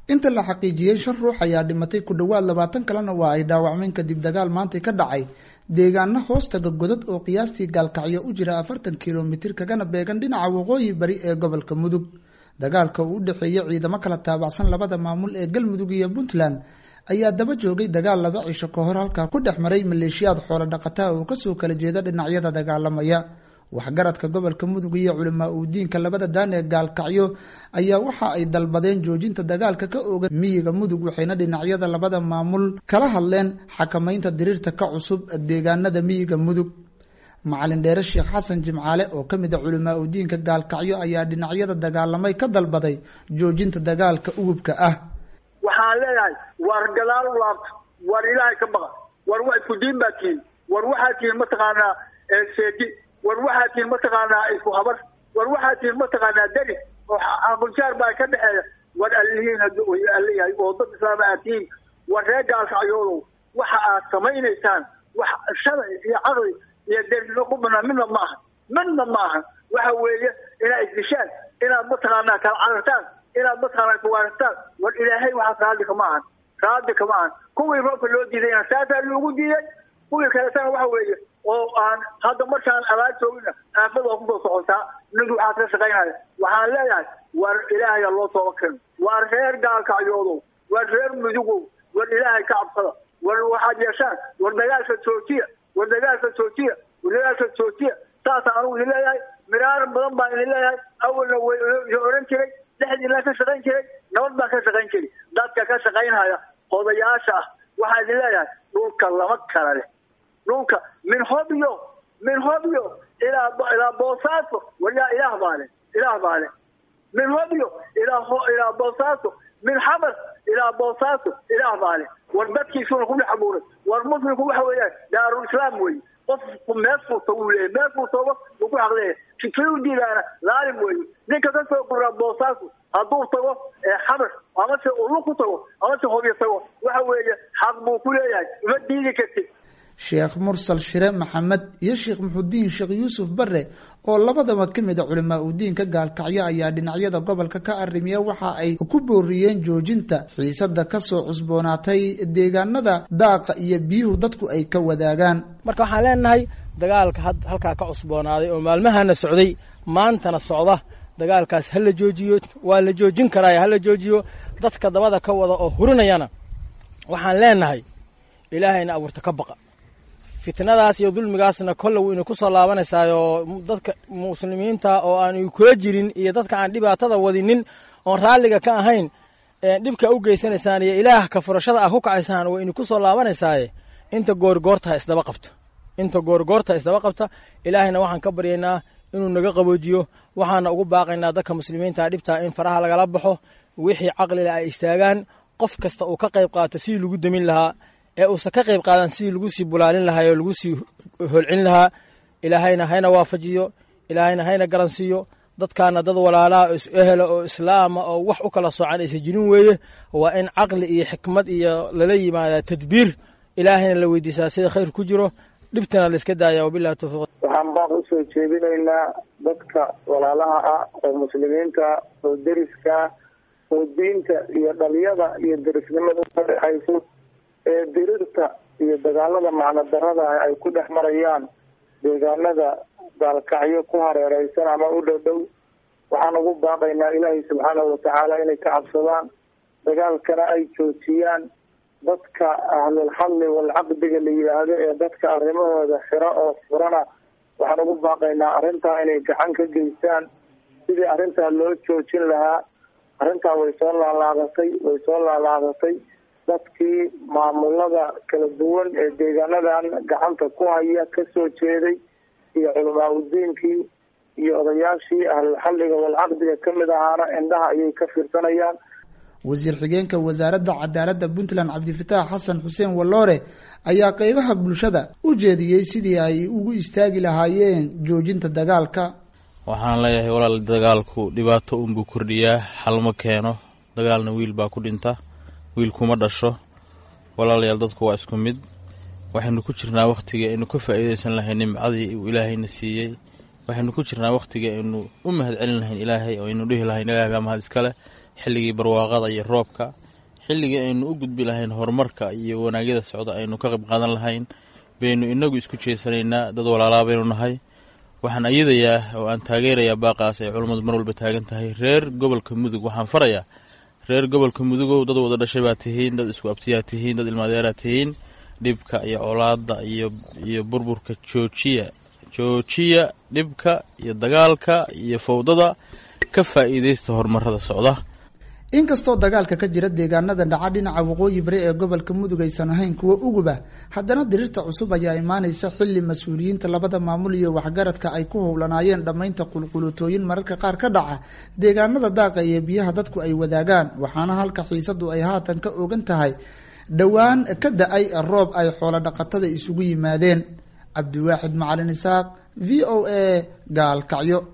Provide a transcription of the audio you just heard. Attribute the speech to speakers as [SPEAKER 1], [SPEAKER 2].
[SPEAKER 1] inta la xaqiijiyey shan ruux ayaa dhimatay ku dhowaad labaatan kalena waa ay dhaawacmeen kadib dagaal maantay ka dhacay deegaano hoostaga godad oo qiyaastii gaalkacyo u jira afartan kilomitir kagana beegan dhinaca waqooyi bari ee gobolka mudug dagaalka uu u dhexeeyey ciidamo kala taabacsan labada maamul ee galmudug iyo puntland ayaa daba joogay dagaal laba cisho ka hor halkaa ku dhex maray maleeshiyaad xoolo dhaqataa oo kasoo kala jeeda dhinacyada dagaalamaya waxgaradka gobolka mudug iyo culamaa uu diinka labada daan ee gaalkacyo ayaa waxa ay dalbadeen joojinta dagaalka ka oogan miyiga mudug waxayna dhinacyada labada maamul kala hadleen xakamaynta diriirta ka cusub deegaanada miyiga mudug macalin dheere sheekh xasan jimcaale oo ka mid a culamaa u diinka gaalkacyo ayaa dhinacyada dagaalamay ka dalbaday joojinta dagaalka ugubka ah
[SPEAKER 2] waxaan leeyahay war gadaal u laabta war ilaahay ka baqa war wa isku diin baa tihin war waxaa tihin mataqaanaa seedi war waxaa tihin mataqaanaa isku habar war waxaa tihin mataqaanaa deri oo aqunjaar baa ka dhexeeya war alihiin aliyahay oo dad islaama aad tihiin war reer gaalkacyoodow waxa aad samaynaysaan wax sharci iyo caqli iyo deernimo ku banaan midna ma aha midna ma aha waxa weeye inaad isdishaan inaad mataqaanaa kala carartaan inaad mataqaanaa kuwaaragtaan war ilaahay waxaas raadi kama ahan raadi kama ahan kuwii roobka loo diidayna saasaa loogu diiday kuwii kaletana waxa weeye oo aan hadda markaan abaar joogina aafad waa kusoo socotaa ninku waxaad ka shaqaynaya waxaan leeyahay war ilaahaya loo tooba keeno war reer gaalkacyoodow war reer mudugow war ilaahay ka cabsada war waxaad yeeshaan war dagaalka joojiya war dagaalka joojiya war dagaalka joojiya saasa anugu idin leeyahay miraar badan baan idin leeyahay awalna way oran jiray dhexdiina ka shaqayn jiray nabad baan ka shaqayn jiray dadka ka shaqaynhaya odayaasha ah waxaa idin leeyahay dhulka lama kala leh dhulka min hobyo min hobyo ilaa ilaa boosaaso waryaa ilaah baa leh ilaah baa leh min hobyo ilaa ilaa boosaaso min xabas ilaa boosaaso ilaah baa leh war dadkiisuna ku dhex abuuray war muslimku waxa weeyaan daarul islaam weeye qofku meel furta wuu leeyahy meel furtooba wuu ku xaqleeyahay kii u diidaana laalim weeye ninka ka soo guraa boosaaso hadduu tago xabas amase ulu ku tago amase hobyo tago waxa weeye xaq buu ku leeyahay uma diidi kartid
[SPEAKER 1] sheekh mursal shire maxamed iyo sheekh muxudiin sheekh yuusuf bare oo labadaba ka mid a culamaa u diinka gaalkacyo ayaa dhinacyada gobolka ka arrimiya waxa ay ku booriyeen joojinta xiisada kasoo cusboonaatay deegaanada daaqa iyo biyuhu dadku ay ka wadaagaan
[SPEAKER 3] marka waxaan leenahay dagaalka halkaa ka cusboonaaday oo maalmahana socday maantana socda dagaalkaas ha la joojiyo waa la joojin karaayo hala joojiyo dadka dabada ka wada oo hurinayana waxaan leenahay ilaahayna abuurta ka baqa fitnadaas iyo dulmigaasna kolle wayna ku soo laabanaysaayoo dadka muslimiinta oo aan kula jirin iyo dadka aan dhibaatada wadinin oon raalliga ka ahayn dhibka u geysanaysaan iyo ilaah ka furashada ah ku kacaysaan wayna ku soo laabanaysaay inta goorgoortaha isdaba qabta inta goorgoortaha isdaba qabta ilaahayna waxaan ka baryaynaa inuu naga qaboojiyo waxaana ugu baaqaynaa dadka muslimiinta dhibtaa in faraha lagala baxo wixii caqlila ay istaagaan qof kasta uu ka qayb qaato sidii lagu demin lahaa ee uusan ka qayb qaadan sidii lagu sii bulaalin lahaa oo lagu sii holcin lahaa ilaahayna hayna waafajiyo ilaahayna hayna garansiiyo dadkaana dad walaalaa oo is-ehela oo islaama oo wax u kala soocan aysan jirin weeye waa in caqli iyo xikmad iyo lala yimaada tadbiir ilaahayna la weydiisaa sida khayr ku jiro dhibtana la iska daaya wabillahi tawfiiq
[SPEAKER 4] waxaan baaq usoo jeedinaynaa dadka walaalaha ah oo muslimiinta oo deriska oo diinta iyo dhaliyada iyo derisnimada ka dhexayso ee dirirta iyo dagaalada macno darada ah ay ku dhex marayaan deegaanada gaalkacyo ku hareereysan ama u dhow dhow waxaan ugu baaqaynaa ilaahay subxaanahu watacaala inay ka cabsadaan dagaalkana ay joojiyaan dadka ahlulxalli walcaqdiga la yidhaahdo ee dadka arrimahooda xiro oo furana waxaan ugu baaqaynaa arrintaa inay gacan ka geystaan sidii arrintaa loo joojin lahaa arrintaa way soo laalaadatay way soo laalaadatay dadkii maamulada kala duwan ee deegaanadan gacanta ku haya kasoo jeeday iyo culamaa udiinkii iyo odayaashii ahlulxalliga walcaqdiga ka mid ahaana indhaha ayay ka fiirsanayaan
[SPEAKER 1] wasiir xigeenka wasaaradda cadaaladda puntland cabdifataax xasan xuseen walloore ayaa qeybaha bulshada u jeediyey sidii ay ugu istaagi lahaayeen joojinta dagaalka
[SPEAKER 5] waxaan leeyahay walaal dagaalku dhibaato unbuu kordhiyaa xalma keeno dagaalna wiil baa ku dhinta wiil kuma dhasho walaalayaal dadku waa isku mid waxaynu ku jirnaa wakhtigii aynu ka faa'iidaysan lahay nimcadii uu ilaahayna siiyey waxaynu ku jirnaa wakhtigii aynu u mahad celin lahayn ilaahay oo aynu dhihi lahayn ilahay baa mahad iskale xilligii barwaaqada iyo roobka xilligii aynu u gudbi lahayn horumarka iyo wanaagyada socda aynu ka qayb qaadan lahayn baynu inagu isku jeesanaynaa dad walaalaa baynu nahay waxaan ayadayaa oo aan taageerayaa baaqaas ay culummadu mar walba taagan tahay reer gobolka mudug waxaan farayaa reer gobolka mudugow dad wada dhashay baa tihiin dad isku abtiyaa tihiin dad ilmaadeeraa tihiin dhibka iyo colaada iyo iyo burburka joojiya joojiya dhibka iyo dagaalka iyo fowdada ka faa'iidaysta horumarada socda
[SPEAKER 1] inkastoo dagaalka ka jira deegaanada dhaca dhinaca waqooyi bari ee gobolka mudug aysan ahayn kuwo uguba haddana dirirta cusub ayaa imaanaysa xilli mas-uuliyiinta labada maamul iyo waxgaradka ay ku howlanaayeen dhammaynta qulqulutooyin mararka qaar ka dhaca deegaanada daaqa iyo biyaha dadku ay wadaagaan waxaana halka xiisadu ay haatan ka ogan tahay dhowaan ka da-ay roob ay xoolo dhaqatada isugu yimaadeen cabdiwaaxid macalin isaaq v o a gaalkacyo